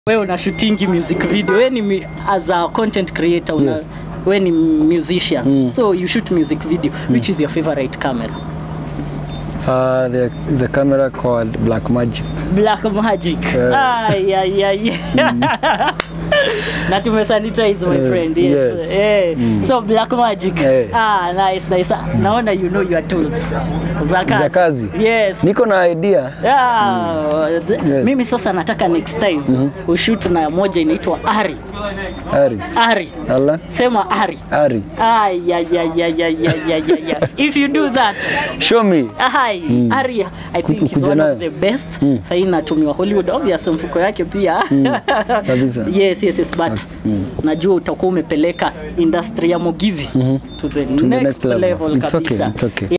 wewe una shootingi music video wewe ni mi- as a content creator una Yes. wewe ni musician so you shoot music video which is your favorite camera Uh, the, the camera called Black Magic. black magic Eh. ay, ay, ay. na tumesanitize my Eh, friend yes, yes. Eh. so black magic Eh. ah nice nice naona you know your tools za kazi, Za kazi? yes Niko na idea. Yeah, th- Yes. mimi sasa nataka next time ushoot na moja inaitwa ari Ari. ari Allah. sema ari Ari. Ay, ay, ay, ay, ay, ay, ay, ay, ay. if you do that Show me. Hi, Ari, I think is Ukuja one nayo. of the best. Sasa inatumiwa Hollywood obvious mfuko yake pia. Kabisa. yes, yes, yes, but najua utakuwa umepeleka industry ya Mugithi to the, To the next, next level. level It's okay, kabisa. it's okay.